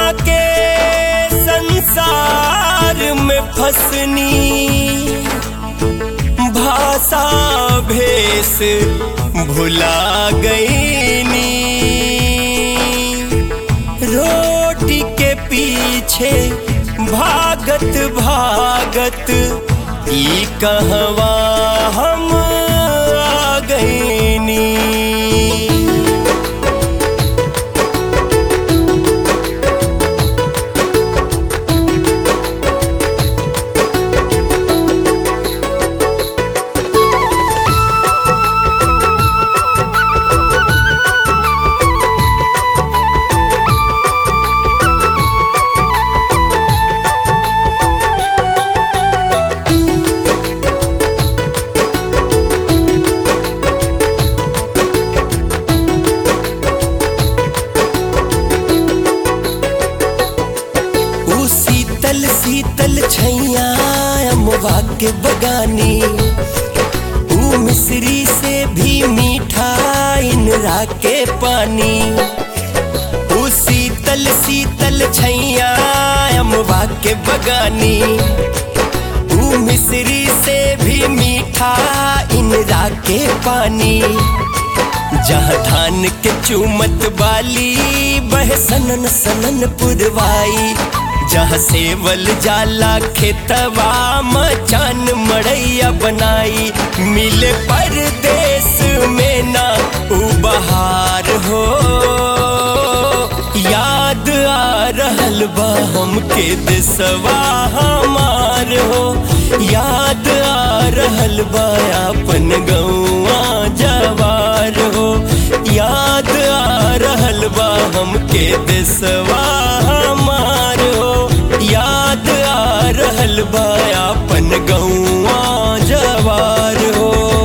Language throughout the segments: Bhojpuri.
के संसार में फसनी भाषा भेष भुला गईनी रोटी के पीछे भागत भागत ई कहवा हम आ गईनी ऊ शीतल शीतल छैया अमवा के बगानी ऊ मिश्री से भी मीठा इनरा के पानी ऊ शीतल शीतल छैया अमवा के बगानी ऊ मिश्री से भी मीठा इनरा के पानी जहाँ धान के चूमत बाली बह सनन सनन पुरवाई जहाँ सेवल जाला खेतवा मचान मड़ैया बनाई मिले परदेश में ना उ बहार हो याद आ रहल बा हमके देसवा हमार हो याद आ रहल बा अपन गौआ जवार हो याद आ रहल बा हमके देसवा हमार हो याद आ रहल बा अपन गौआ जवार हो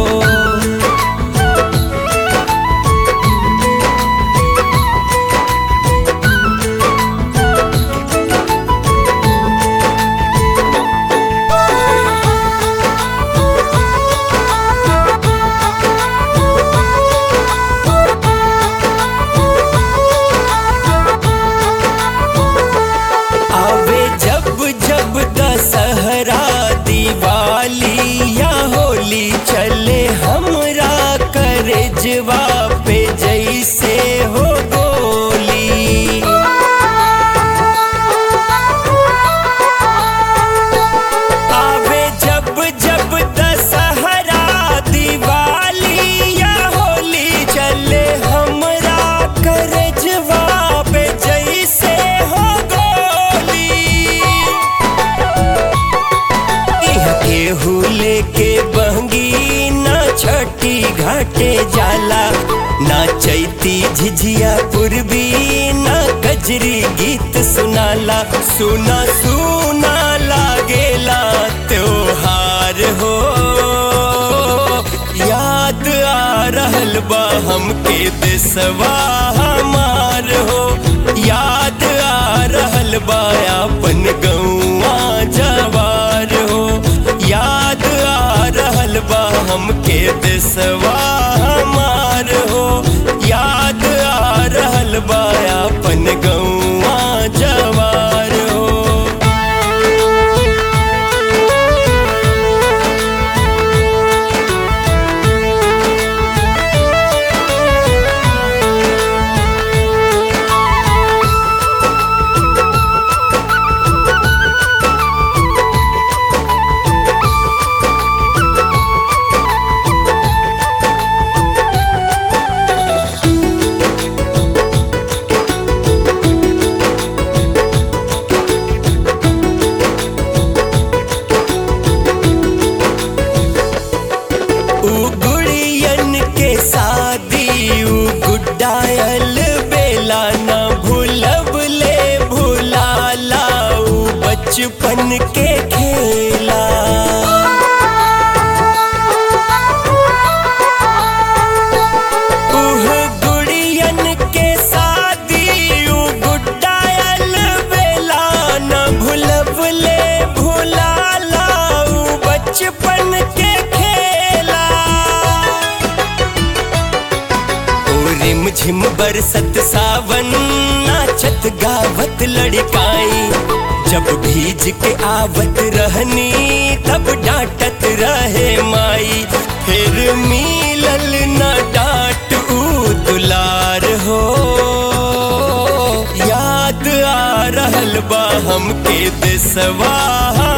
आवे जब जब दशहरा दिवाली या होली चले हमरा करजवा पे जैसे हो गोली आवे जब जब दशहरा दिवाली या होली चले हमरा करजवा पे जैसे हो गोली इह केहू लेके बहंगी ना छठी घाटे जाला ना चैती झिझिया पूर्वी ना कजरी गीत सुनाला सुना सुना लागेला त्योहार हो याद आ रहल बा हमके देसवा हमार हो याद आ रहल बा अपन गौआ जवार हो याद आ रहल बा हमके देसवा हमार हो याद आ रहल बा अपन गौआ जवार हो ऊ गुड़ियन के शादी ऊ गुड्डायल बेला न भूलब ले भुलाला ऊ बचपन के खेला उह गुड़ियन के शादी ऊ गुड्डायल बेला न भूलब ले भुलाला ऊ बचपन के खेला ओ रिम झिम बरसत सावन ना नाचत गावत लड़काई जब भीज के आवत रहनी तब डांटत रहे माई फिर मिलल न डांट ऊ दुलार हो याद आ रहल बा हमके देसवा